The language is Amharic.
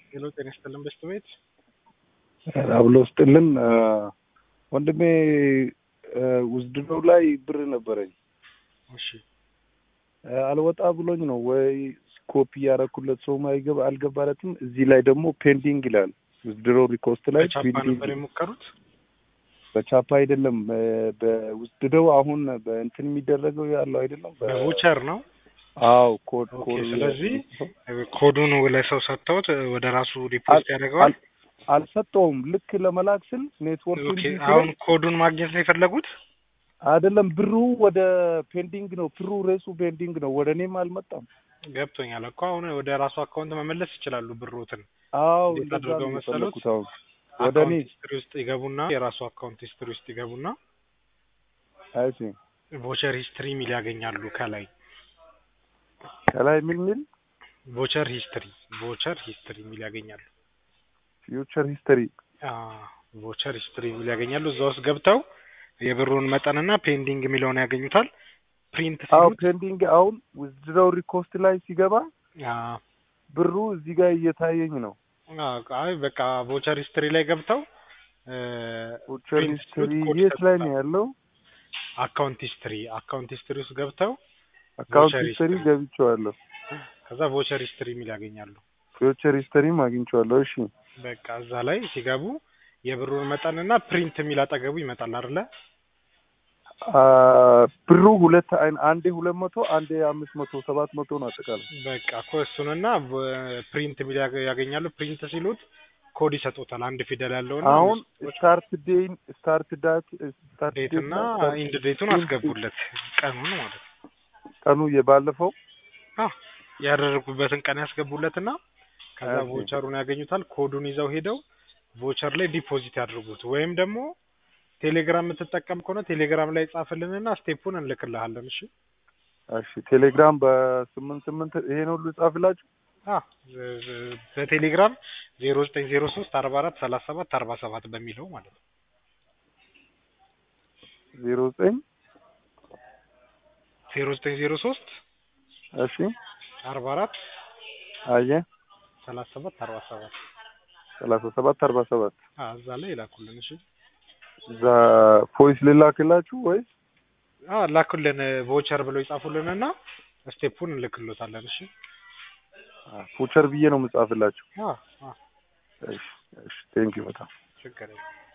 ሄሎ ጤና ይስጥልን በስት ቤት አብሎ ስጥልን ወንድሜ ውዝድነው ላይ ብር ነበረኝ እሺ አልወጣ ብሎኝ ነው ወይ ኮፒ ያረኩለት ሰውም አይገባ አልገባለትም። እዚህ ላይ ደግሞ ፔንዲንግ ይላል። ውዝድሮ ሪኮስት ላይ በቻፓ ፔንዲንግ ነበር የሞከሩት በቻፓ አይደለም በውዝድረው አሁን በእንትን የሚደረገው ያለው አይደለም። በ- በቮቸር ነው አዎ ኮድ ኦኬ ኮድ ስለዚህ ኮዱን ለሰው ሰጥተውት ወደ ራሱ ሪፖርት ያደርገዋል አል- አልሰጠውም። ልክ ለመላክ ስል ኔትወርክ ኦኬ አሁን ኮዱን ማግኘት ነው የፈለጉት አይደለም ብሩ ወደ ፔንዲንግ ነው። ብሩ ሬሱ ፔንዲንግ ነው። ወደ እኔም አልመጣም። ገብቶኛል እኮ አሁን ወደ ራሱ አካውንት መመለስ ይችላሉ ብሮትን አዎ እንዴት እንደዛ አድርገው ነው መሰሉት? የፈለኩት። አሁን ወደ እኔ አካውንት ሂስትሪ ውስጥ ይገቡና የራሱ አካውንት ሂስትሪ ውስጥ ይገቡና አይ ቮቸር ሂስትሪ ሚል ያገኛሉ ከላይ ከላይ ምን ሚል ቮቸር ሂስትሪ ቮቸር ሂስትሪ ሚል ያገኛሉ ፊውቸር ሂስተሪ ቮቸር ሂስትሪ ሚል ያገኛሉ እዛ ውስጥ ገብተው የብሩን መጠንና ፔንዲንግ የሚለውን ያገኙታል ፕሪንት አዎ ሲሉት ፔንዲንግ አሁን ውዝድረው ሪኮስት ላይ ሲገባ አ፣ ብሩ እዚህ ጋር እየታየኝ ነው። አ፣ አይ በቃ ቮቸር ሂስትሪ ላይ ገብተው ፊውቸር ፕሪንት ሂስተሪ ሲሉት ኮድ የት ላይ ነው ይሰጡታል። ያለው? አካውንት ሂስትሪ አካውንት ሂስትሪ ውስጥ ገብተው አካውንት ቮቸር ሂስተሪ ሂስትሪ። ገብቼዋለሁ። ከዛ ቮቸር ሂስትሪ የሚል ያገኛሉ ፊውቸር ሂስተሪም አግኝቼዋለሁ። እሺ በቃ እዛ ላይ ሲገቡ የብሩን መጠንና ፕሪንት የሚል አጠገቡ ይመጣል አይደለ አ፣ ብሩ ሁለት አይን አንዴ ሁለት መቶ አንዴ አምስት መቶ ሰባት መቶ ነው አጠቃላይ። በቃ እኮ እሱንና ፕሪንት የሚል ያገ- ያገኛሉ ፕሪንት ሲሉት ኮድ ይሰጡታል አንድ ፊደል ያለውና አሁን ስታርት ዴይን ስታርት ዳት ስታርት ዴት እና ኢንድ ዴቱን አስገቡለት ቀኑን ማለት ነው ቀኑ የባለፈው አ ያደረጉበትን ቀን ያስገቡለትና ከዛ ኦኬ። ቮቸሩን ያገኙታል ኮዱን ይዘው ሄደው ቮቸር ላይ ዲፖዚት ያድርጉት ወይም ደግሞ ቴሌግራም የምትጠቀም ከሆነ ቴሌግራም ላይ ጻፍልንና ስቴፑን እንልክልሃለን እሺ እሺ ቴሌግራም በስምንት ስምንት ይሄን ሁሉ ጻፍላችሁ አ ዝ- ዝ- በቴሌግራም ዜሮ ዘጠኝ ዜሮ ሶስት አርባ አራት ሰላሳ ሰባት አርባ ሰባት በሚለው ማለት ነው ዜሮ ዘጠኝ ዜሮ ዘጠኝ ዜሮ ሶስት እሺ አርባ አራት አየ ሰላሳ ሰባት አርባ ሰባት ሰላሳ ሰባት አርባ ሰባት አ እዛ ላይ ይላኩልን እሺ እዛ ቮይስ ልላክላችሁ ወይስ አ ላኩልን ቮቸር ብለው ይጻፉልንና ስቴፑን እንልክሎታለን እሺ ፉቸር ብዬ ነው የምጻፍላችሁ? አ አ እሺ እሺ ቴንኪው በጣም ችግር የለም